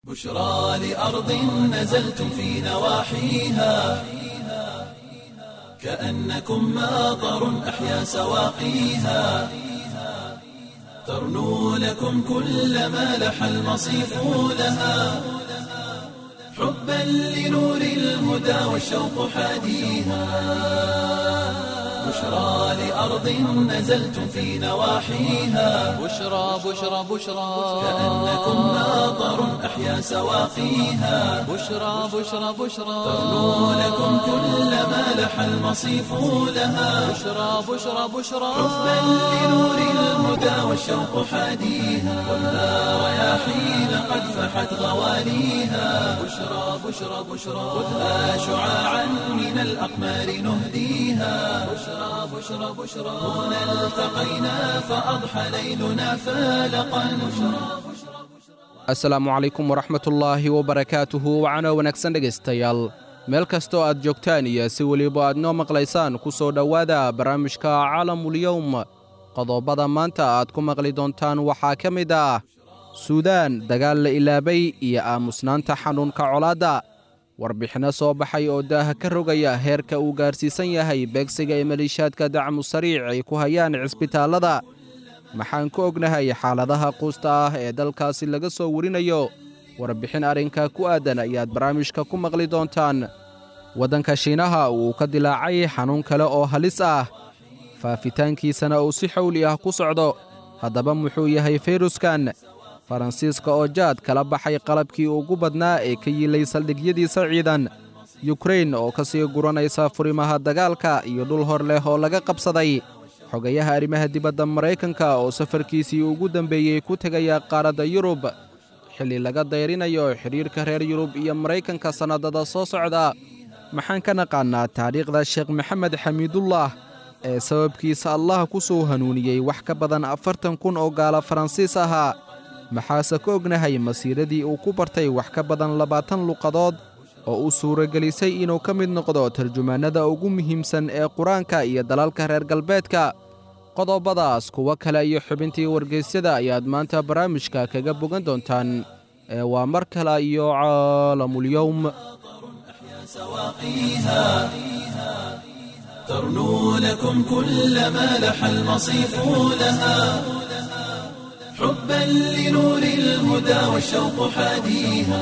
بشرى لأرض نزلتم في نواحيها كأنكم ماطر أحيا سواقيها ترنو لكم كل ما لح المصيف لها حبا لنور الهدى والشوق حاديها بشرى لأرض نزلتم في نواحيها بشرى بشرى بشرى كأنكم ماطر أحيا سواقيها بشرى بشرى بشرى ترنو لكم كل ما لح المصيف لها بشرى بشرى بشرى حبا لنور الهدى والشوق حاديها والنار رياحين قد فحت غواليها بشرى بشرى بشرى خذها شعاعا من الأقمار نهديها بشرى بشرى بشرى هنا التقينا فأضحى ليلنا فالقا بشرى asalaamu calaykum waraxmatullaahi wabarakaatuhu wacana wanaagsan dhegaystayaal meel kastoo aad joogtaan iyo si weliba aad noo maqlaysaan ku soo dhowaada barnaamijka caalamulyowm qodobada maanta aad ku maqli doontaan waxaa ka mid ah suudaan dagaal la ilaabay iyo aamusnaanta xanuunka colaadda warbixinno soo baxay oo daaha ka rogaya heerka uu gaarsiisan yahay beegsiga ee maliishaadka dacmu sariic ay ku hayaan cisbitaallada maxaan ku ognahay xaaladaha quusta ah ee dalkaasi laga soo warinayo warbixin arrinka ku aadan ayaad barnaamijka ku maqli doontaan waddanka shiinaha uu ka dilaacay xanuun kale oo halis ah faafitaankiisana uu si xowli ah ku socdo haddaba muxuu yahay fayruskan faransiiska oo jaad kala baxay qalabkii ugu badnaa ee ka yiilay saldhigyadiisa ciidan yukrain oo ka sii guranaysa furimaha dagaalka iyo dhul hor leh oo laga qabsaday xogayaha arrimaha dibadda maraykanka oo safarkiisii ugu dambeeyey ku tegaya qaaradda yurub xilli laga dayrinayo xidhiirka reer yurub iyo maraykanka sannadada soo socda maxaan ka naqaannaa taariikhda sheekh maxamed xamiidullah ee sababkiisa allah ku soo hanuuniyey wax ka badan afartan kun oo gaala faransiis ahaa maxaase ka ognahay masiiradii uu ku bartay wax ka badan labaatan luqadood oo u suuragelisay inuu ka mid noqdo tarjumaannada ugu muhiimsan ee qur-aanka iyo dalalka reer galbeedka qodobadaas kuwo kale iyo xubintii wargeysyada ayaad maanta barnaamijka kaga bogan doontaan ee waa mar kale iyo caalamulyowm سواقيها ترنو لكم كل ما لح المصيف لها حبا لنور الهدى والشوق حاديها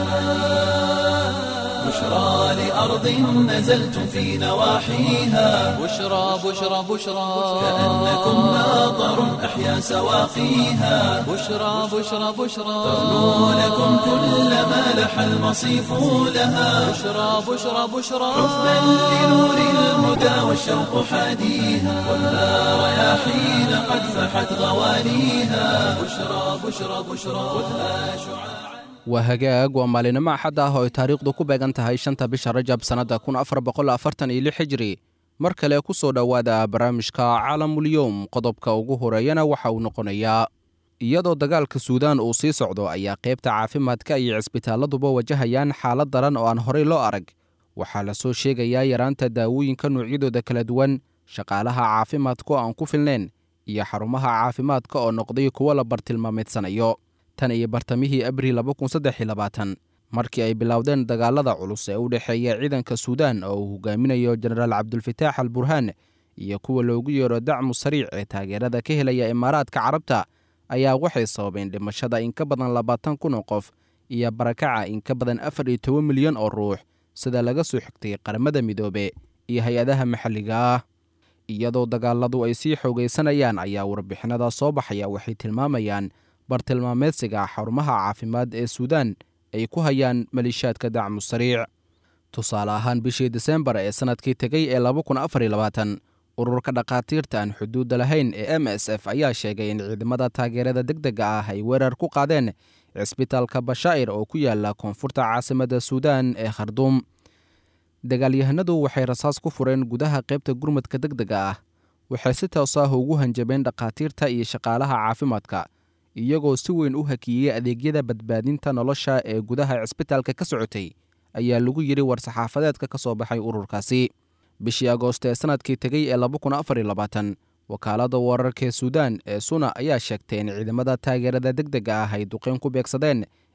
بشرى لأرض نزلتم في نواحيها بشرى بشرى بشرى كأنكم ماطر أحيا سواقيها بشرى بشرى بشرى ترنو لكم كل ما لح المصيف لها بشرى بشرى بشرى حبا لنور الهدى والشوق حاديها والنار رياحين قد فحت غواليها بشرى بشرى بشرى خذها شعاعا waa hagaag waa maalinimo axad ah oo ay taariikhdu ku beegan tahay shanta bisha rajab sannadda kun afar boqol afartan iyo lix xijiri mar kale ku soo dhowaada barnaamijka caalamulyowm qodobka ugu horeeyana waxa uu noqonayaa iyadoo dagaalka suudaan uu sii socdo ayaa qaybta caafimaadka iyo cisbitaalladuba wajahayaan xaalad daran oo aan horey loo arag waxaa la soo sheegayaa yaraanta daawooyinka noocyadooda kala duwan shaqaalaha caafimaadka oo aan ku filnayn iyo xarumaha caafimaadka oo noqday kuwo la bartilmaameedsanayo tan iyo bartamihii abril markii ay bilowdeen dagaalada culus ee u dhexeeya ciidanka suudaan oo uu hogaaminayo jenaraal cabdulfataax al burhaan iyo kuwa loogu yeero dacmu sariic ee taageerada ka helaya imaaraadka carabta ayaa waxay sababeen dhimashada in ka badan labaatan kun oo qof iyo barakaca in ka badan afar iyo toban milyan oo ruux sida laga soo xigtay qaramada midoobe iyo hay-adaha maxalliga ah iyadoo dagaaladu ay sii xoogaysanayaan ayaa warbixinada soo baxaya waxay tilmaamayaan bartilmaameedsiga xarumaha caafimaad ee suudaan ay ku hayaan maliishaadka dacmu sariic tusaale ahaan bishii disembar ee sannadkii tegey ee ururka dhakhaatiirta aan xuduudda lahayn ee m s f ayaa sheegay in ciidamada taageerada deg dega ah ay weerar ku qaadeen cisbitaalka bashaa'ir oo ku yaala koonfurta caasimadda suudaan ee kharduum dagaalyahanadu waxay rasaas ku fureen gudaha qaybta gurmadka deg dega ah waxay si toos ah ugu hanjabeen dhakhaatiirta iyo shaqaalaha caafimaadka iyagoo si weyn u hakiyey adeegyada badbaadinta nolosha ee gudaha cisbitaalka ka socotay ayaa lagu yidhi war-saxaafadeedka ka soo baxay ururkaasi bishii agoosto ee sannadkii tegey ee wakaaladda wararka ee suudaan ee suna ayaa sheegtay in ciidamada taageerada deg dega ah ay duqeyn ku beegsadeen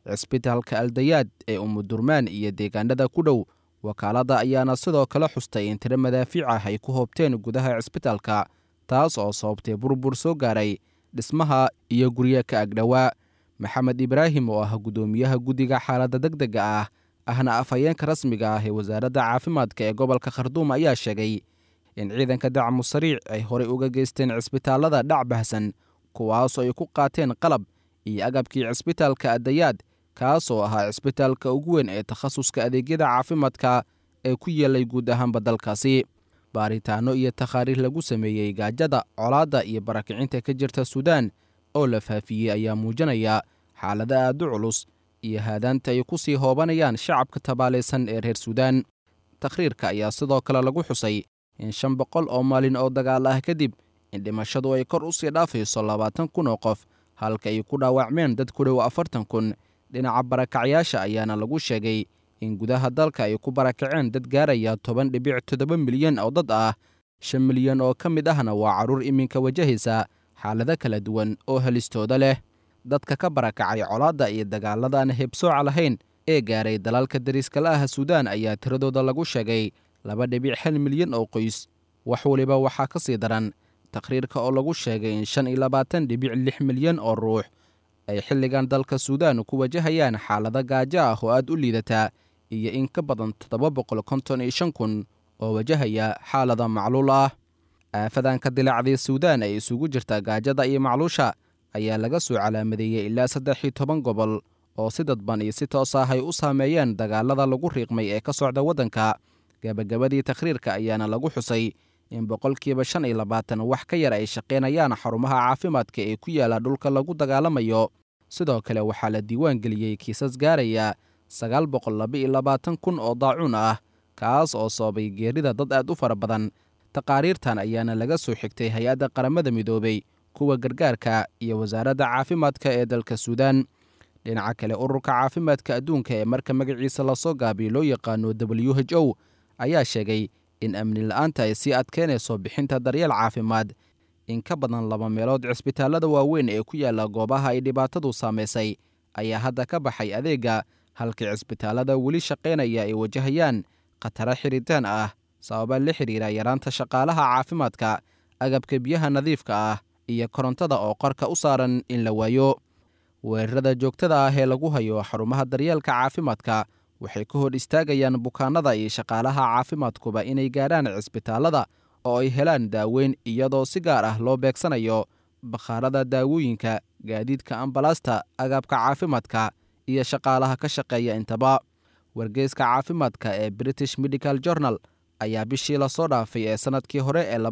cisbitaalka aldayaad ee umudurmaan iyo deegaanada ku dhow wakaaladda ayaana sidoo kale xustay in tiro madaafiic ah ay ku hoobteen gudaha cisbitaalka taas oo sababtay burbur soo gaaray dhismaha iyo guryo ka agdhowaa maxamed ibraahim oo ah guddoomiyaha guddiga xaaladda deg dega ah ahna afhayeenka rasmiga ah ee wasaaradda caafimaadka ee gobolka kharduum ayaa sheegay in ciidanka dacmu sariic ay horey uga geysteen cisbitaallada dhac bahsan kuwaasoo ay ku qaateen qalab iyo agabkii cisbitaalka addayaad kaasoo ahaa cisbitaalka ugu weyn ee takhasuska adeegyada caafimaadka ee ku yeelay guud ahaanba dalkaasi baaritaanno iyo takhaariir lagu sameeyey gaajada colaadda iyo barakicinta ka jirta suudaan oo la faafiyey ayaa muujinaya xaalada aad u culus iyo haadaanta ay ku sii hoobanayaan shacabka tabaalaysan ee reer suudaan takhriirka ayaa sidoo kale lagu xusay in shan boqol oo maalin oo dagaal ah kadib in dhimashadu ay kor u sii dhaafayso labaatan kun oo qof halka ay ku dhaawacmeen dad ku dhow afartan kun dhinaca barakacyaasha ayaana lagu sheegay in gudaha dalka ay ku barakaceen dad gaaraya toban dhibic toddoba milyan oo dad ah shan milyan oo ka mid ahna waa carruur iminka wajahaysa xaalado kala duwan oo helistooda leh dadka ka barakacay colaadda iyo dagaaladan hebsooca lahayn ee gaaray dalalka dariiskala ah suudaan ayaa tiradooda lagu sheegay laba dhibic hal milyan oo qoys wax waliba waxaa ka sii daran takhriirka oo lagu sheegay in shan iyo labaatan dhibic lix milyan oo ruux ay xilligan dalka suudaan ku wajahayaan xaalado gaajo ah oo aad u liidataa iyo in ka badan toddoba boqol konton iyo shan kun oo wajahaya xaalada macluul ah aafadan ka dilaacday suudaan ay isugu jirta gaajada iyo macluusha ayaa laga soo calaamadeeyey ilaa saddex iyo toban gobol oo si dadban iyo si toos ah ay u saameeyeen dagaalada lagu riiqmay ee ka socda waddanka gebagabadii takhriirka ayaana lagu xusay in boqolkiiba shan iyo labaatan wax ka yar ay shaqaynayaan xarumaha caafimaadka ee ku yaala dhulka lagu dagaalamayo sidoo kale waxaa la diiwaan geliyey kiisas gaaraya sagaal boqol laba iyo labaatan kun oo daacuun ah kaas oo sababay geerida dad aad u fara badan taqaariirtan ayaana laga soo xigtay hay-adda qaramada midoobey kuwa gargaarka iyo wasaaradda caafimaadka ee dalka suudaan dhinaca kale ururka caafimaadka adduunka ee marka magaciisa lasoo gaabiyo loo yaqaano w h o ayaa sheegay in amni la-aanta ay sii adkeynayso bixinta daryeel caafimaad in ka badan laba meelood cisbitaallada waaweyn ee ku yaalla goobaha ay dhibaatadu saamaysay ayaa hadda ka baxay adeegga halkii cisbitaallada weli shaqaynaya ay wajahayaan khataro xiritaan ah sababa la xidhiira yaraanta shaqaalaha caafimaadka agabka biyaha nadiifka ah iyo korontada oo qarka u saaran in la waayo weerarada joogtada ah ee lagu hayo xarumaha daryeelka caafimaadka waxay ka hor istaagayaan bukaanada iyo shaqaalaha caafimaadkuba inay gaadhaan cisbitaallada oo ay helaan daaweyn iyadoo si gaar ah loo beegsanayo bakhaarada daawooyinka gaadiidka ambalaasta agabka caafimaadka iyo shaqaalaha ka shaqeeya intaba wargeyska caafimaadka ee british medical journal ayaa bishii lasoo dhaafay ee sannadkii hore ee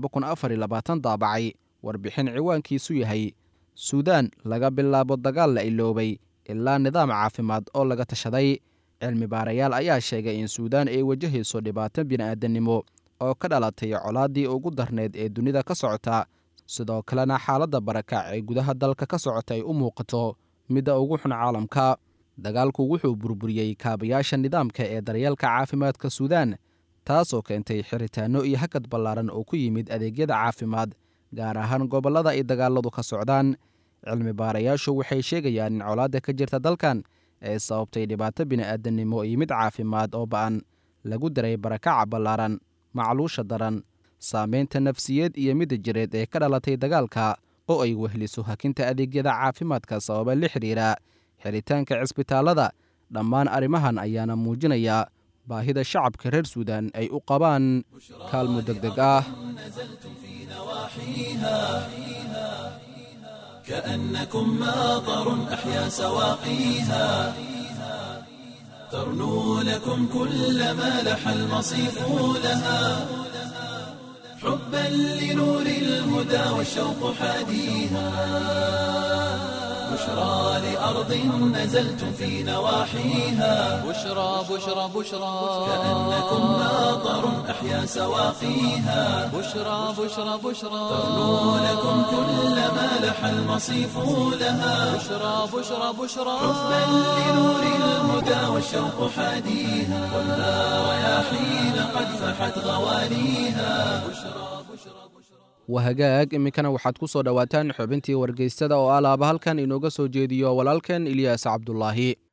daabacay warbixin ciwaankiisu yahay suudaan laga bilaabo dagaal la iloobay ilaa nidaam caafimaad oo laga tashaday cilmi baarayaal ayaa sheegay in suudaan ay wajahayso dhibaato bini'aadannimo oo ka dhalatay colaaddii ugu darneyd ee dunida ka socota sidoo kalena xaaladda barakac ee gudaha dalka ka socota ay u muuqato midda ugu xun caalamka dagaalku wuxuu burburiyey kaabayaasha nidaamka ee daryeelka caafimaadka suudaan taasoo keentay xiritaanno iyo hakad ballaaran oo ku yimid adeegyada caafimaad gaar ahaan gobollada ay dagaaladu ka socdaan cilmi baarayaashu waxay sheegayaan in colaadda ka jirta dalkan ee sababtay dhibaato bini'aadannimo iyo mid caafimaad oo ba'an lagu daray barakaca ballaaran macluusha daran saamaynta nafsiyeed iyo midda jireed ee ka dhalatay dagaalka oo ay wehliso hakinta adeegyada caafimaadka sababa la xidhiira xiritaanka cisbitaallada dhammaan arrimahan ayaana muujinaya baahida shacabka reer suudaan ay u qabaan kaalmo deg deg ah كأنكم ماطر أحيا سواقيها ترنو لكم كل ما لح المصيف لها حبا لنور الهدى والشوق حاديها بشرى لأرض نزلتم في نواحيها بشرى بشرى بشرى كأنكم ماطر أحيا سواقيها بشرى بشرى بشرى ترنو لكم كل ما لح المصيف لها بشرى بشرى بشرى حبا لنور الهدى والشوق حاديها ولا رياحين قد فحت غوانيها wahagaag iminkana waxaad ku soo dhowaataan xubintii wargeystada oo alaaba halkan inooga soo jeediyo walaalkan ilyaas cabdulaahi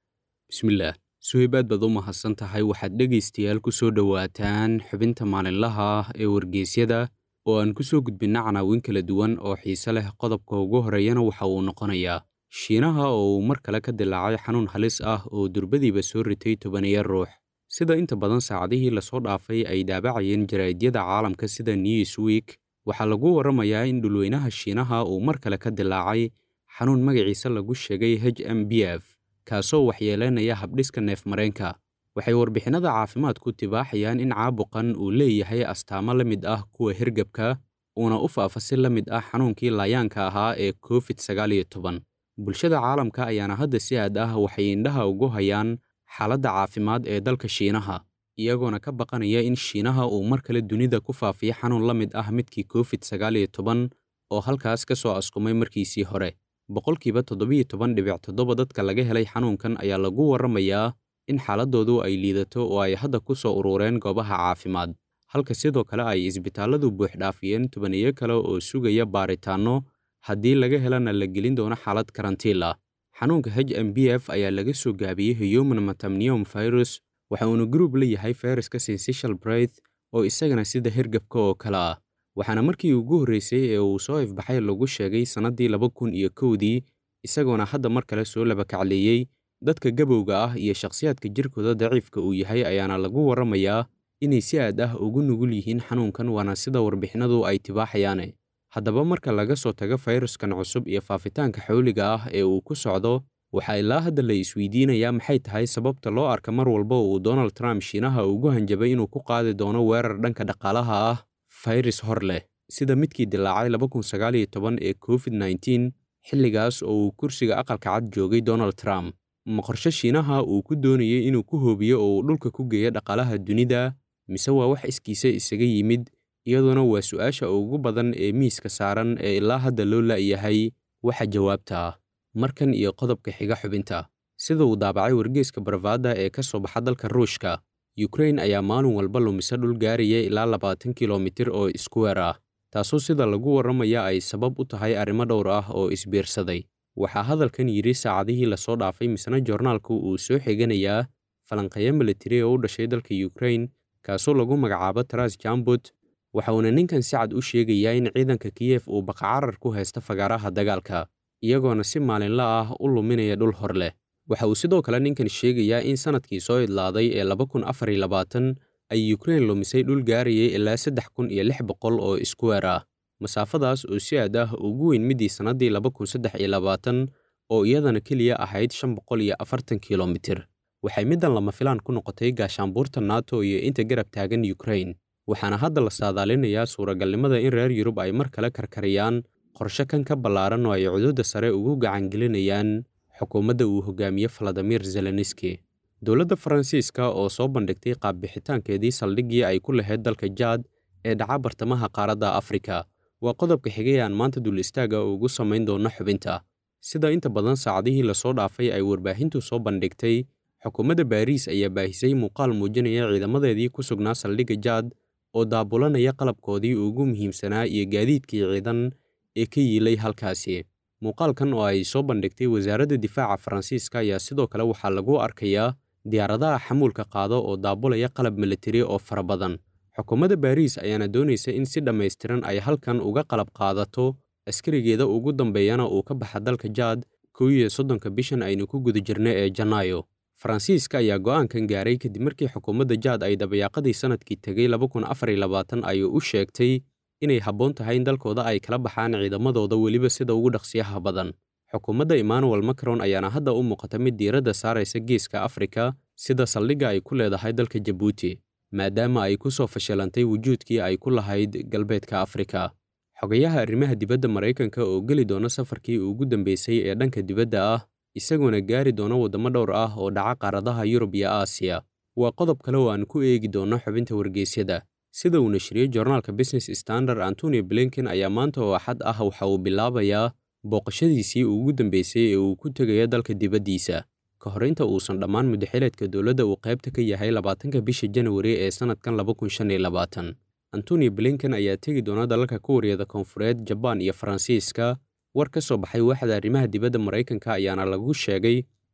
bismillaah suhayb aad baad u mahadsan tahay waxaad dhegaystayaal ku soo dhowaataan xubinta maalinlaha ah ee wargeysyada oo aan ku soo gudbinna canaawin kala duwan oo xiise leh qodobka ugu horeeyana waxa uu noqonayaa shiinaha oo uu mar kale ka dilaacay xanuun halis ah oo durbadiiba soo ritay tobaniyo ruux sida inta badan saacadihii lasoo dhaafay ay daabacayeen jaraa'idyada caalamka sida newsweek waxaa lagu warramayaa in dhulweynaha shiinaha uu mar kale ka dilaacay xanuun magaciisa lagu sheegay h m b f kaasoo waxyeelaynaya habdhiska neefmareenka waxay warbixinada caafimaadku tibaaxayaan in caabuqan uu leeyahay astaamo la mid ah kuwa hergebka uuna u faafa si la mid ah xanuunkii laayaanka ahaa ee covid sagaal iyo toban bulshada caalamka ayaana hadda si aad ah waxay indhaha ugu hayaan xaaladda caafimaad ee dalka shiinaha iyagoona ka baqanaya in shiinaha uu mar kale dunida ku faafiyo xanuun la mid ah midkii covid sagaal iyo toban oo halkaas ka soo askumay markiisii hore boqolkiiba toddobiyo toban dhibic toddoba dadka laga helay xanuunkan ayaa lagu warramayaa in xaaladoodu ay liidato oo ay hadda ku soo urureen goobaha caafimaad halka sidoo kale ay isbitaalladu buuxdhaafiyeen tobaniyo kale oo sugaya baaritaanno haddii laga helana la gelin doono xaalad karantiil ah xanuunka h m b f ayaa laga soo gaabiyey human matamnium virus waxa uuna gruub la yahay fayraska sensatial breath oo isagana sida hergebka oo kale ah waxaana markii ugu horreysay ee uu soo ifbaxay lagu sheegay sannaddii laba kun iyo kowdii isagoona hadda mar kale soo labakacleeyey dadka gabowga ah iyo shakhsiyaadka jirkooda daciifka uu yahay ayaana lagu warramayaa inay si aad ah ugu nugul yihiin xanuunkan waana sida warbixinadu ay tibaaxayaane haddaba marka laga soo tago fayraskan cusub iyo faafitaanka xawliga ah ee uu ku socdo waxaa ilaa hadda la isweydiinayaa maxay tahay sababta loo arka mar walba uu donald trump shiinaha ugu hanjabay inuu ku qaadi doono weerar dhanka dhaqaalaha ah fayras hor leh sida midkii dilaacay laba kun sagaal iyo toban ee covid nneteen xilligaas oo uu kursiga aqalka cad joogay donald trump ma qorshe shiinaha uu ku doonayay inuu ku hoobiyo oo uu dhulka ku geeyo dhaqaalaha dunida mise waa wax iskiisa isaga yimid iyadoona waa su'aasha ugu badan ee miiska saaran ee ilaa hadda loo la'yahay waxa jawaabta ah markan iyo qodobka xiga xubinta sida uu daabacay wargeeska barvaada ee ka soo baxa dalka ruushka yukrain ayaa maalin walba lumisa dhul gaaraya ilaa labaatan kilomitir oo iskuweer ah taasoo sida lagu warramaya ay sabab u tahay arrimo dhowr ah oo isbiirsaday waxaa hadalkan yidhi saacadihii lasoo dhaafay misna joornaalku uu soo xiganayaa falanqeeyo militari oo u dhashay dalka yukrain kaasoo lagu magacaabo taras jambut waxa uuna ninkan si cad u sheegayaa in ciidanka kiyef uu baqacarar ku haysta fagaaraha dagaalka iyagoona si maalinla ah u luminaya dhul hor leh waxa uu sidoo kale ninkan sheegayaa in sannadkii soo idlaaday ee laba kun afar iyo labaatan ay yukrain lumisay dhul gaarayay ilaa saddex kun iyo lix boqol oo iskuweer ah masaafadaas oo si aad ah ugu weyn midii sannaddii laba kun saddex iyo labaatan oo iyadana keliya ahayd shan boqol iyo afartan kilomitir waxay middan lama filaan ku noqotay gaashaanbuurta nato iyo inta garab taagan yukrain waxaana hadda la saadaalinayaa suuragalnimada in reer yurub ay mar kale karkariyaan qorshe kan ka ballaaran oo ay cuduudda sare ugu gacangelinayaan xukuumadda uu hogaamiye faladimir zelenski dowladda faransiiska oo soo bandhigtay qaabbixitaankeedii saldhiggii ay ku lahayd dalka jaad ee dhaca bartamaha qaaradda afrika waa qodobka xigay aan maanta dul istaaga ugu samayn doono xubinta sida inta badan saacadihii lasoo dhaafay ay warbaahintu soo bandhigtay xukuumadda baariis ayaa baahisay muuqaal muujinaya ciidamadeedii ku sugnaa saldhigga jaad oo daabulanaya qalabkoodii ugu muhiimsanaa iyo gaadiidkii ciidan ee ka yiilay halkaasi muuqaalkan oo ay soo bandhigtay wasaaradda difaaca faransiiska ayaa sidoo kale waxaa lagu arkayaa diyaaradaha xamuulka qaado oo daabulaya qalab militari oo fara badan xukuumadda baariis ayaana doonaysa in si dhammaystiran ay halkan uga qalab qaadato askarigeeda ugu dambeeyana uu ka baxa dalka jaad kow iyo soddonka bishan aynu ku guda jirna ee janaayo faransiiska ayaa go'aankan gaaray kadib markii xukuumadda jaad ay dabayaaqadii sannadkii tegay laba kun afar iyo labaatan ay u sheegtay inay habboon tahay in dalkooda ay kala baxaan ciidamadooda weliba sida ugu dhaqsiyaha badan xukuumadda emmanuel macron ayaana hadda u muuqata mid diiradda saaraysa geeska afrika sida saldhigga ay ku leedahay dalka jabuuti maadaama ay ku soo fashilantay wujuudkii ay ku lahayd galbeedka afrika xogayaha arrimaha dibadda maraykanka oo geli doona safarkii ugu dambeysay ee dhanka dibadda ah isagoona gaari doona waddamo dhowr ah oo dhaca qaaradaha yurub iyo aasiya waa qodob kale oo aan ku eegi doono xubinta wargeysyada sida uu nashriyey joornaalka business standard antonio blinken ayaa maanta oo axad ah waxa uu bilaabayaa booqashadiisii ugu dambeysay ee uu ku tegaya dalka dibaddiisa ka hor inta uusan dhammaan mudaxileedka dowladda uu qaybta ka yahay labaatanka bisha janwari ee sannadkan laba kun shan iyo labaatan antonio blinken ayaa tegi doona dalalka kuuriyada koonfureed jabaan iyo faransiiska war ka soo baxay waaxda arrimaha dibadda maraykanka ayaana lagu sheegay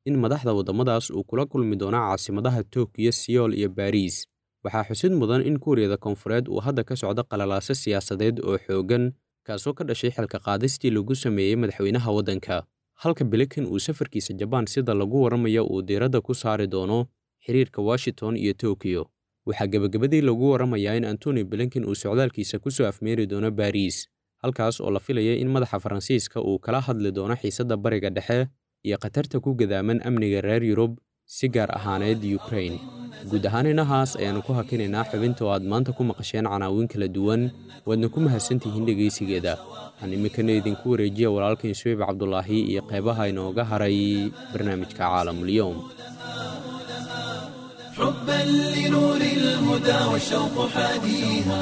in madaxda waddamadaas uu kula kulmi doono caasimadaha tokiyo siyool iyo baariis waxaa xusid mudan in kuuriyada koonfureed uu hadda ka socdo qalalaaso siyaasadeed oo xooggan kaasoo ka dhashay xilka qaadistii lagu sameeyey madaxweynaha waddanka halka bilikan uu safarkiisa jabaan sida lagu warramayo uu diiradda ku saari doono xiriirka washington iyo tokiyo waxaa gebagabadii lagu warramayaa in antoni blinken uu socdaalkiisa ku soo afmeeri doono baariis halkaas oo la filaya in madaxa faransiiska uu kala hadli doono xiisadda bariga dhexe iyo khatarta ku gadaaman amniga reer yurub si gaar ahaaneed yukrain guud ahaan inahaas ayaannu ku hakinaynaa xubinta oo aad maanta ku maqasheen canaawiin kala duwan waadna ku mahadsantihiin dhegaysigeeda waxaan iminkana idinku wareejiya walaalkain suweyb cabdulaahi iyo qeybaha inooga haray barnaamijka caalamulyoom حبا لنور الهدى والشوق حاديها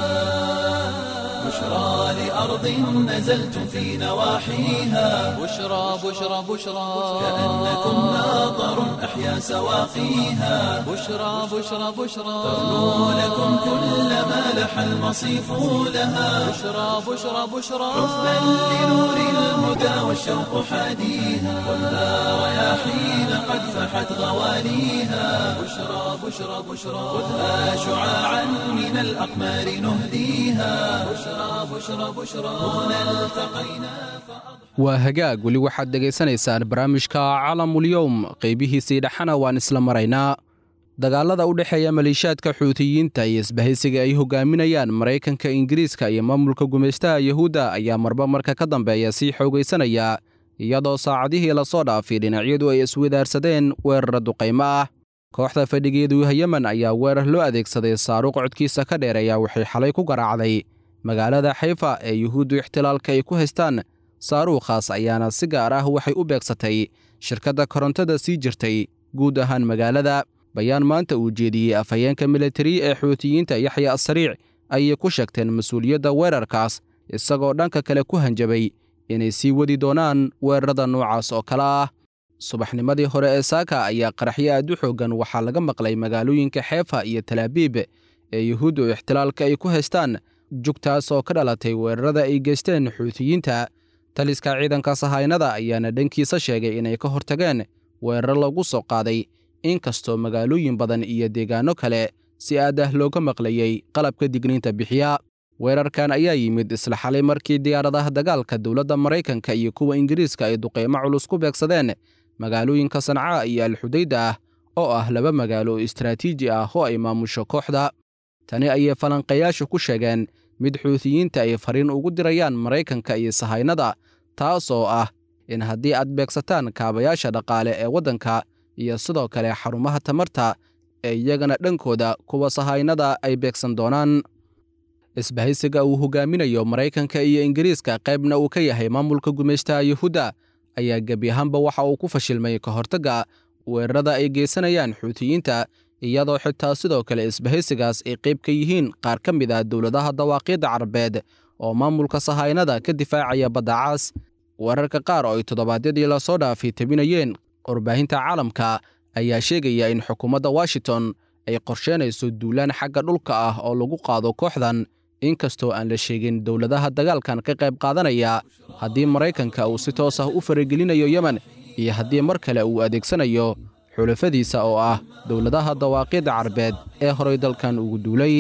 بشرى لأرض نزلتم في نواحيها بشرى بشرى بشرى كأنكم ناظر أحيا سواقيها بشرى بشرى بشرى تغنو لكم كل ما لح المصيف لها بشرى بشرى بشرى حبا لنور الهدى والشوق حاديها خذها رياحين قد فحت غواليها بشرى بشرى بشرى خذها شعاعا من الأقمار نهديها بشرى بشرى بشرى هنا التقينا waa hagaag weli waxaad dhegaysanaysaan barnaamijka calamulyowm qaybihiisii dhexana waan isla maraynaa dagaalada u dhexeeya maleeshiyaadka xuutiyiinta iyo isbahaysiga ay hogaaminayaan maraykanka ingiriiska iyo maamulka gumaystaha yuhuudda ayaa marba marka ka dambeeya sii xoogaysanaya iyadoo saacadihii lasoo dhaafay dhinacyadu ay iswadaarsadeen weerara duqaymo ah kooxda fadhigeedu yemen ayaa weerar loo adeegsaday saaruuq codkiisa ka dheereeya waxay xalay ku garaacday magaalada xayfa ee yuhuuddu ixtilaalka ay ku haystaan saaruukhaas ayaana si gaar ah waxay u beegsatay shirkadda korontada sii jirtay guud ahaan magaalada bayaan maanta uu jeediyey afhayeenka militari ee xuutiyiinta yaxya asariic ayay ku sheegteen mas-uuliyadda weerarkaas isagoo dhanka kale ku hanjabay inay sii wadi doonaan weerarada noocaas oo kale ah subaxnimadii hore ee saaka ayaa qaraxyo aad u xooggan waxaa laga maqlay magaalooyinka xeefa iyo talaabiib ee yuhuuddu ixtilaalka ay ku haystaan jugtaas oo ka dhalatay weerarada ay geysteen xuutiyiinta taliska ciidanka sahaynada ayaana dhankiisa sheegay inay ka hortageen weerar lagu soo qaaday inkastoo magaalooyin badan iyo deegaanno kale si aad ah looga maqlayey qalabka digniinta bixiya weerarkan ayaa yimid isla xalay markii diyaaradaha dagaalka dowladda maraykanka iyo kuwa ingiriiska ay duqeymo culus ku beegsadeen magaalooyinka sancaa iyo alxudayda ah oo ah laba magaalo oo istaraatiiji ah oo ay maamusho kooxda tani ayay falanqayaashu ku sheegeen mid xuutiyiinta ay fariin ugu dirayaan maraykanka iyo sahaynada taas oo ah in haddii aad beegsataan kaabayaasha dhaqaale ee waddanka iyo sidoo kale xarumaha tamarta ee iyagana dhankooda kuwa sahaynada ay beegsan doonaan isbahaysiga uu hogaaminayo maraykanka iyo ingiriiska qaybna uu ka yahay maamulka gumaystaha yuhuudda ayaa gebi ahaanba waxa uu ku fashilmay ka hortagga weerarada ay geysanayaan xuutiyiinta iyadoo xitaa sidoo kale isbahaysigaas ay qayb ka yihiin qaar ka mid ah dowladaha dawaaqiidda carabeed oo maamulka sahaynada ka difaacaya badda caas weerarka qaar oo ay toddobaadyadii lasoo dhaafay tebinayeen warbaahinta caalamka ayaa sheegaya in xukuumadda washington ay qorsheynayso duulaan xagga dhulka ah oo lagu qaado kooxdan inkastoo aan la sheegin dowladaha dagaalkan ka qayb qaadanaya haddii maraykanka uu si toos ah u faragelinayo yemen iyo haddii mar kale uu adeegsanayo xulafadiisa oo ah dowladaha dawaaqiidda carabeed ee horay dalkan ugu duulay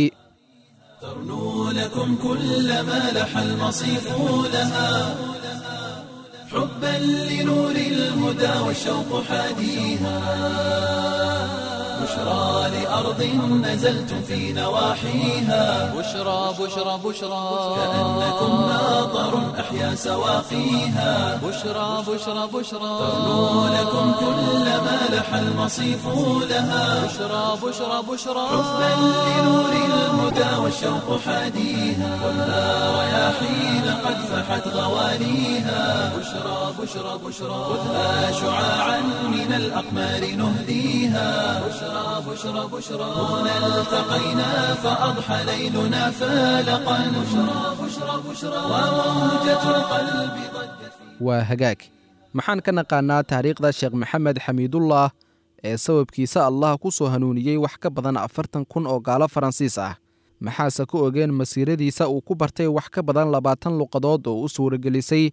ترنو لكم كل ما لح المصيف لها حبا لنور الهدى والشوق حاديها بشرى لأرض نزلتم في نواحيها بشرى بشرى بشرى كأنكم ناظر أحيا سواقيها بشرى بشرى بشرى ترنو لكم كل ما لح المصيف لها بشرى بشرى بشرى حبا لنور الهدى والشوق حاديها خذها رياحين قد فحت غواليها بشرى بشرى بشرى خذها شعاعا من الأقمار نهديها بشرى بشرى بشرى هنا التقينا فأضحى ليلنا فالقا بشرى بشرى بشرى وموجة القلب ضجت في waa hagaag maxaan ka naqaannaa taariikhda sheekh maxamed xamiidullah ee sababkiisa allah ku soo hanuuniyey wax ka badan afartan kun oo gaalo faransiis ah maxaase ku ogeen masiiradiisa uu ku bartay wax ka badan labaatan luqadood oo u suuragelisay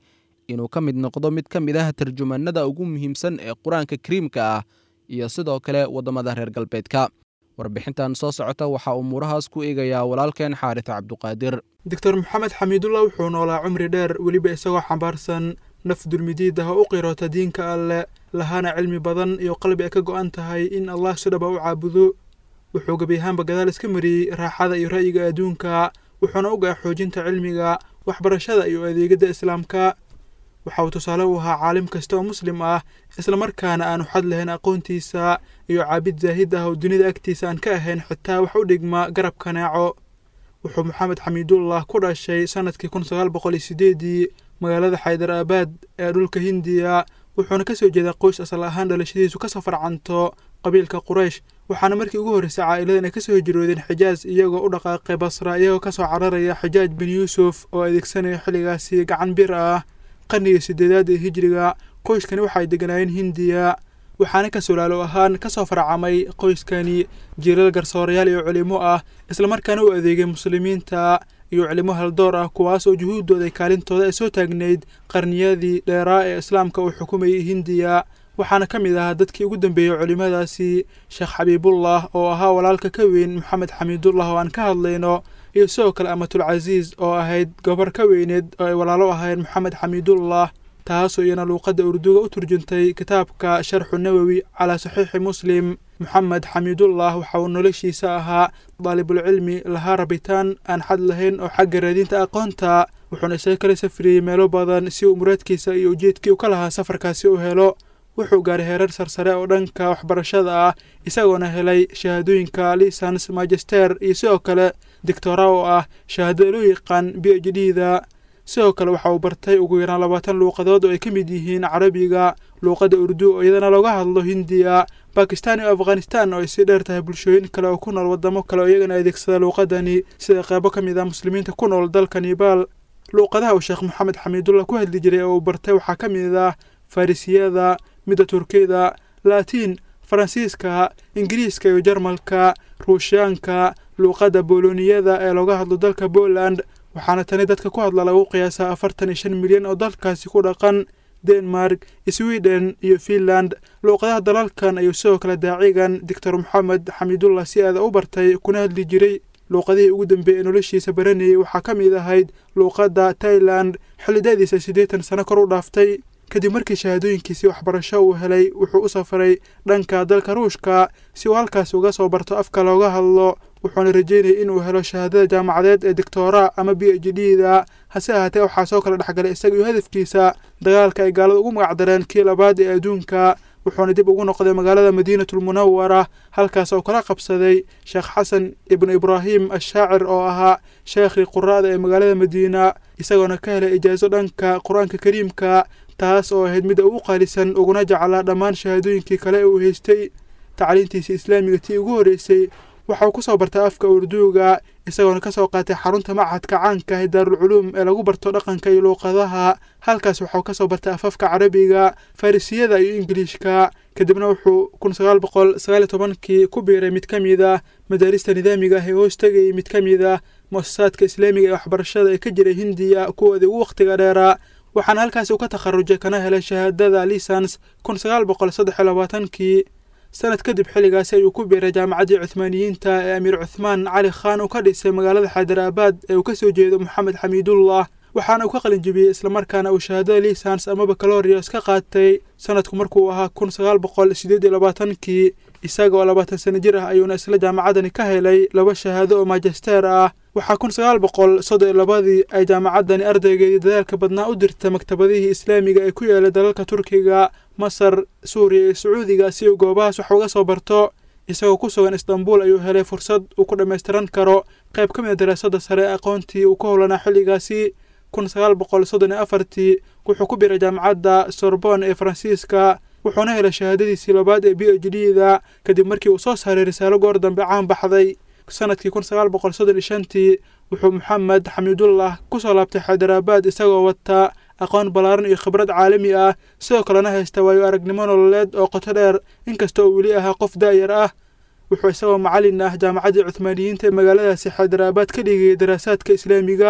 inuu ka mid noqdo mid ka mid ah tarjumaanada ugu muhiimsan ee qur-aanka kariimka ah iyo sidoo kale waddamada reer galbeedka warbixintan soo socota waxaa umuurahaas ku eegayaa walaalkeen xaaris cabduqaadir doctor maxamed xamiidullah wuxuu noolaa cumri dheer weliba isagoo xambaarsan naf dulmidiid ah oo u qiroota diinka alleh lahaana cilmi badan iyo qalbi ay ka go'an tahay in allah si dhaba u caabudo wuxuu gebi ahaanba gadaal iska mariyey raaxada iyo ra'yiga adduunka wuxuuna ogaa xoojinta cilmiga waxbarashada iyo adeegada islaamka waxa uu tusaale u ahaa caalim kasta oo muslim ah islamarkaana aanu xad lahayn aqoontiisa iyo caabid zaahid ah oo dunida agtiisa aan ka ahayn xitaa wax u dhigma garab kanaaco wuxuu maxamed xamiidullah ku dhashay sannadkii kun sagaal boqol iyo sideedii magaalada xaydar aabaad ee dhulka hindiya wuxuuna ka soo jeedaa qoys asal ahaan dhalashadiisu ka safarcanto qabiilka quraysh waxaana markii ugu horreysay caa'iladan ay kasoo hijroodeen xijaaj iyagoo u dhaqaaqay basra iyagoo kasoo cararaya xijaaj bin yuusuf oo adeegsanaya xilligaasi gacan bir ah qarnigii sideedaad ee hijriga qoyskani waxa ay deganaayeen hindiya waxaana ka solaalo ahaan kasoo farcamay qoyskani jiilal garsoorayaal iyo culimo ah islamarkaana u adeegay muslimiinta iyo culimo haldoor ah kuwaas oo juhuuddooda ay kaalintooda ay soo taagnayd qarniyadii dheeraa ee islaamka uu xukumayay hindiya waxaana ka mid ahaa dadkii ugu dambeeyey culimmadaasi sheekh xabiibullah oo ahaa walaalka ka weyn maxamed xamiidullah oo aan ka hadlayno iyo sidoo kale amatulcasiis oo ahayd gobar ka weyneed oo ay walaalo ahayn maxamed xamiidullah taasoo iyana luuqadda urduga u turjuntay kitaabka sharxu nawowi calaa saxiixi muslim moxamed xamiidullah waxa uu noloshiisa ahaa daalibulcilmi lahaa rabitaan aan xad lahayn oo xagga raadinta aqoonta wuxuuna isaga kala safriyey meelo badan si uu muraadkiisa iyo ujeedkii u ka lahaa safarkaasi u helo wuxuu gaaray heerar sarsare oo dhanka waxbarashada ah isagoona helay shahaadooyinka lisans magister iyo sidoo kale dictora oo ah shahaadada loo yaqaan b h d da sidoo kale waxa uu bartay ugu yaraan labaatan luuqadood oo ay ka mid yihiin carabiga luuqadda urdu oo iyadana looga hadlo hindiya bakistan iyo afghanistan oo ay sii dheer tahay bulshooyin kale oo ku nool waddamo kale oo iyagana adeegsada luuqadani sida qeybo ka mid ah muslimiinta ku nool dalka nibaal luuqadaha uu sheekh moxamed xamiidullah ku hadli jiray oo uu bartay waxaa ka mid ah farisiyada midda turkiyada laatiin faransiiska ingiriiska iyo jarmalka ruushiyaanka luuqadda boloniyada ee looga hadlo dalka poland waxaana tani dadka ku hadla lagu qiyaasaa afartan iyo shan milyan oo dalkaasi ku dhaqan denmark sweden iyo finland luuqadaha dalalkan ayuu sidoo kale daacigan doctor moxamed xamiidullah si aada u bartay kuna hadli jiray luuqadihii ugu dambeeyey ee noloshiisa baranayay waxaa ka mid ahayd luuqadda tailand xillidaadiisa siddeetan sano kor u dhaaftay kadib markii shahaadooyinkiisii waxbarasho uu helay wuxuu u safaray dhanka dalka ruushka si uu halkaas uga soo barto afka looga hadlo wuxuuna rajeynayay inuu helo shahaadada jaamacadeed ee doctora ama b h d da hase ahaatee waxaa soo kala dhexgalay isaga iyo hadafkiisa dagaalka ay gaalada ugu magacdareen kii labaad ee adduunka wuxuuna dib ugu noqday magaalada madiinatulmunawara halkaas oo kala qabsaday sheekh xasan ibnu ibraahim ashaacir oo ahaa sheekhii quraada ee magaalada madiina isagoona ka helay ijaaso dhanka qur-aanka kariimka taas oo ahayd mid ugu qaalisan uguna jeclaa dhammaan shahaadooyinkii kale ee uu haystay tacliintiisii islaamiga tii ugu horreysay waxa uu ku soo bartay afka urduuga isagoona ka soo qaatay xarunta machadka caanka ah ee daarulculuum ee lagu barto dhaqanka iyo luuqadaha halkaas waxauu ka soo bartay afafka carabiga farisiyada iyo ingiliishka kadibna wuxuu kun sagaal boqol sagaal iyo tobankii ku biiray mid ka mid ah madaarista nidaamiga ah ee hoos tegayay mid ka mid ah muasasaadka islaamiga ee waxbarashada ee ka jiray hindiya kuwoodii ugu wakhtiga dheeraa waxaana halkaasi uu ka takharujay kana helay shahaadada lisans kun sagaal boqol saddex iyo labaatankii sanad kadib xilligaasi ayuu ku biiray jaamacaddii cuhmaaniyiinta ee amiir cuthmaan cali khaan uu ka dhisay magaalada xaydarabaad ee uu ka soo jeedo moxamed xamiidullah waxaana uu ka qalinjibiyey islamarkaana uu shahaadada lisans ama bakalorios ka qaatay sanadku markuu ahaa kun sagaal boqol sideed iyo labaatankii isaga oo labaatan sano jir ah ayuuna isla jaamacaddani ka helay laba shahaado oo majester ah waxaa kun sagaal boqol soddon iyo labadii ay jaamacaddani ardaygeedii dadaalka badnaa u dirta maktabadihii islaamiga ee ku yeelay dalalka turkiga masar suuriya iyo sacuudiga si uu goobahaas wax uga soo barto isagoo ku sugan istanbul ayuu helay fursad uu ku dhammaystiran karo qayb ka mid a daraasadda sare ee aqoontii uu ka howlanaa xilligaasi kun sagaal boqol soddon iyo afartii wuxuu ku biiray jaamacadda sorbon ee faransiiska wuxuuna helay shahaadadiisii labaad ee b h d da kadib markii uu soo saaray risaalo goor dambe caan baxday sanadkii kun sagaal boqol soddon iyo shantii wuxuu moxamed xamiidullah ku soo laabtay xaydarabaad isagoo wata aqoon ballaaran iyo khibrad caalami ah sidoo kalena haysta waayo aragnimo nololeed oo qoto dheer inkasta oo weli ahaa qof daa'yar ah wuxuu isagoo macallin ah jaamacaddii cuhmaaniyiinta ee magaaladaasi xaydarabaad ka dhigayay daraasaadka islaamiga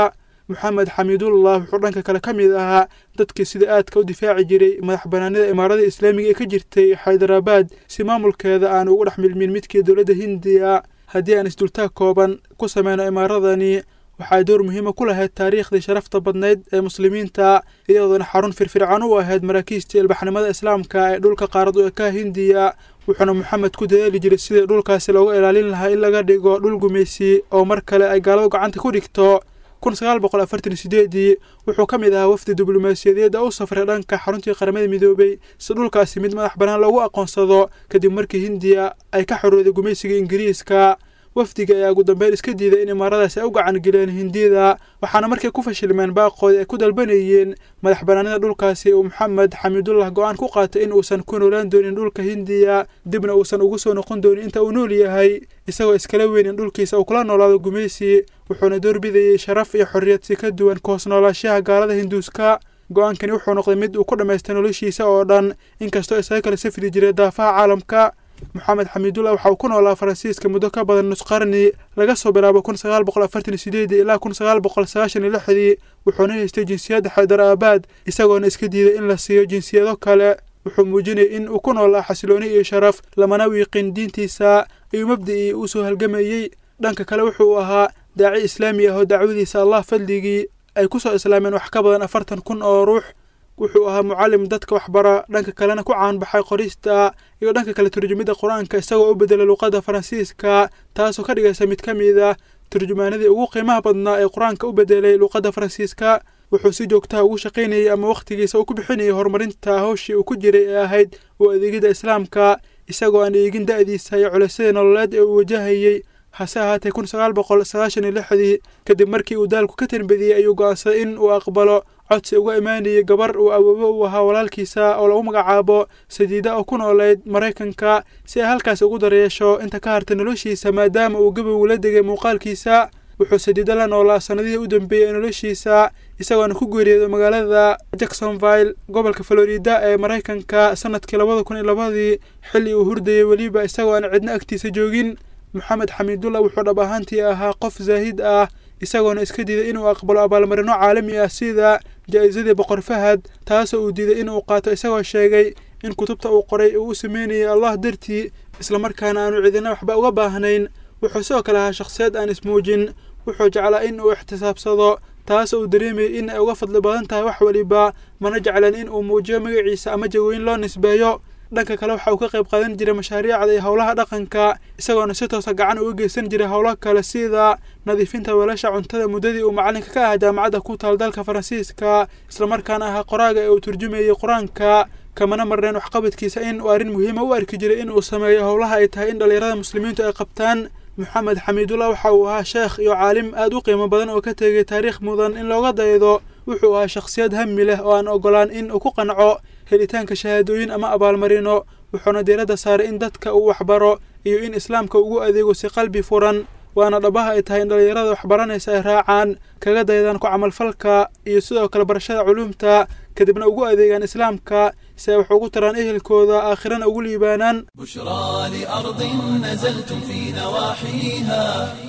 moxamed xamiidullah wuxuu dhanka kale ka mid ahaa dadkii sida aadka u difaaci jiray madax banaanida imaarada islaamiga ee ka jirtay xaydarabaad si maamulkeeda aan ugu dhex milmin midkii dowladda hindiya haddii aan isdultaag kooban ku sameyno imaaradani waxay door muhiima ku lahayd taariikhdii sharafta badnayd ee muslimiinta iyadoona xarun firfircoon u ahayd maraakiistii ilbaxnimada islaamka ee dhulka qaarad u ekaa hindiya wuxuuna moxamed ku dadaali jiray sidii dhulkaasi looga ilaalin lahaa in laga dhigo dhul gumaysi oo mar kale ay gaaladu gacanta ku dhigto kun sagaal boqol afartan sideedii wuxuu ka mid ahaa wafdi diblomaasiyadeedda u safray dhanka xaruntii qaramada midoobay si dhulkaasi mid madax bannaan loogu aqoonsado kadib markii hindiya ay ka xorooday gumaysiga ingiriiska wafdiga ayaa ugu dambeyn iska diiday in imaaradaasi ay u gacan geleen hindiyada waxaana markay ku fashilmeen baaqoodi ay ku dalbanayeen madax bannaanida dhulkaasi uu moxamed xamiidullah go-aan ku qaatay in uusan ku noolaan doonin dhulka hindiya dibna uusan ugu soo noqon doonin inta uu nool yahay isagoo iskala weyn in dhulkiisa uu kula noolaado gumaysi wuxuuna doorbidayey sharaf iyo xorriyad si ka duwan ka hoos noolaashaha gaalada hinduuska go-aankani wuxuu noqday mid uu ku dhammaystay noloshiisa oo dhan inkastoo isaga kala safri jiray daafaha caalamka moxamed xamiidullah waxa uu ku noolaa faransiiska muddo ka badan nus qarni laga soo bilaabo kun sagaal boqol afartan sideedii ilaa kun sagaal boqol sagaashan iyo lixdii wuxuuna haystay jinsiyadda xaydar aabaad isagoona iska diiday in la siiyo jinsiyado kale wuxuu muujinayay in uu ku noolaa xasilooni iyo sharaf lamana wiiqin diintiisa iyo mabda'ii uu soo halgamayey dhanka kale wuxuu ahaa daaci islaami ah oo dacwadiisa allah fadligii ay ku soo islaameen wax ka badan afartan kun oo ruux wuxuu ahaa mucallim dadka waxbara dhanka kalena ku caanbaxay qorista iyo dhanka kale turjumidda qur-aanka isagoo u bedelay luuqadda faransiiska taasoo ka dhigaysa mid ka mid ah turjumaanadii ugu qiimaha badnaa ee qur-aanka u bedelay luuqadda faransiiska wuxuu si joogtaha ugu shaqaynayay ama wakhtigiisa uu ku bixinayay horumarinta hawshii uu ku jiray ee ahayd u adeegidda islaamka isagoo aan eegin da'diisa iyo culaysyada nololeed ee uu wajahayey hase ahaatee kun sagaal boqol sagaashan iyo lixdii kadib markii uu daalku ka tanbadiyey ayuu go'aansaday in uu aqbalo codsi uga imaanayay gabar uu awoobo u ahaa walaalkiisa oo lagu magacaabo sadiida oo ku noolayd maraykanka si ay halkaasi ugu daryeesho inta ka hartay noloshiisa maadaama uu gabow la degay muuqaalkiisa wuxuu sadiida la noolaa sannadihii u dambeeyey ee noloshiisa isagoona ku geeriyooda magaalada jacksonville gobolka florida ee maraykanka sanadkii labada kun iyo labadii xilli uu hurdayay weliba isagoo aan cidna agtiisa joogin moxamed xamiidullah wuxuu dhab ahaantii ahaa qof zaahid ah isagoona iska diiday inuu aqbalo abaalmarino caalami ah sida jaa'isadii boqor fahad taasoo uu diiday inuu qaato isagoo sheegay in kutubta uu qoray uu u sameynayay allah dartii islamarkaana aanu cidina waxba uga baahnayn wuxuu sidoo kale ahaa shakhsiyad aan ismuujin wuxuu jeclaa in uu ixtisaabsado taasoo uu dareemayay in ay uga fadli badan tahay wax weliba mana jeclan in uu muujiyo magaciisa ama jagooyin loo nisbeeyo dhanka kale waxa uu ka qayb qaadan jiray mashaariicda iyo howlaha dhaqanka isagoona si toosa gacan uga geysan jiray howlo kale sida nadiifinta weelasha cuntada muddadii uu macalinka ka ahaa jaamacadda ku taal dalka faransiiska islamarkaana ahaa qoraaga ee uu turjumayey qur-aanka kamana marneen waxqabadkiisa in uu arrin muhiima u arki jiray in uu sameeyo howlaha ay tahay in dhallinyarada muslimiintu ay qabtaan moxamed xamiidullah waxa uu ahaa sheekh iyo caalim aad u qiimo badan oo ka tegay taariikh mudan in looga daydo wuxuu ahaa shakhsiyad hami leh oo aan ogolaan in uu ku qanco helitaanka shahaadooyin ama abaalmarino wuxuuna diiradda saaray in dadka uu waxbaro iyo in islaamka ugu adeego si qalbi furan waana dhabaha ay tahay in dhallinyarada waxbaranaysa ay raacaan kaga daydaan ku camalfalka iyo sidoo kale barashada culuumta kadibna ugu adeegaan islaamka si ay wax ugu taraan ehelkooda aakhirana ugu liibaanaan بشرى لأرض نزلتم في نواحيها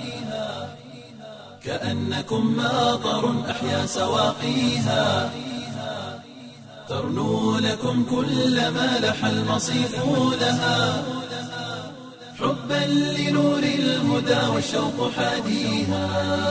كأنكم ماطر أحيا سواقيها ترنو لكم كل ما لح المصيف لها حبا لنور الهدى والشوق حاديها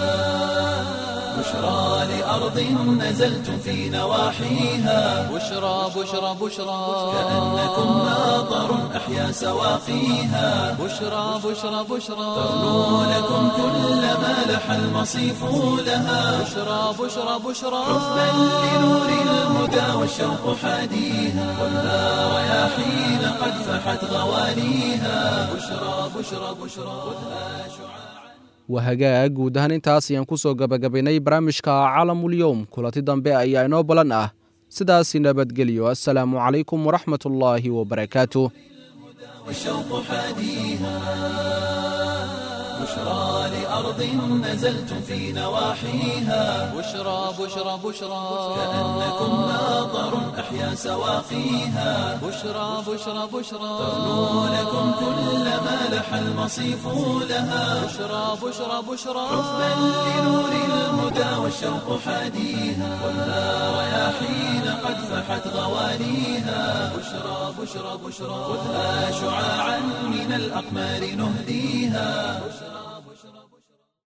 بشرى لأرض نزلتم في نواحيها بشرى بشرى بشرى كأنكم ماطر أحيا سواقيها بشرى بشرى بشرى ترنو لكم كل ما لح المصيف لها بشرى بشرى بشرى حبا لنور الهدى والشوق حاديها ولا رياحين قد فحت غوانيها بشرى بشرى بشرى خذها شعاع waa hagaag guud ahaan intaas ayaan ku soo gabagabaynay barnaamijka caalamulyoom kulanti dambe ayaa inoo balan ah sidaasi nabadgelyo assalaamu calaykum waraxmatullaahi wabarakaatuh والشوق حاديها بشرى لأرض نزلتم في نواحيها بشرى بشرى بشرى كأنكم ماطر أحيا سواقيها بشرى بشرى بشرى ترنو لكم كل ما لح المصيف لها بشرى بشرى بشرى حبا لنور الهدى والشوق حاديها ولا رياحين قد فحت غوانيها بشرى بشرى بشرى خذها شعاعا من الأقمار نهديها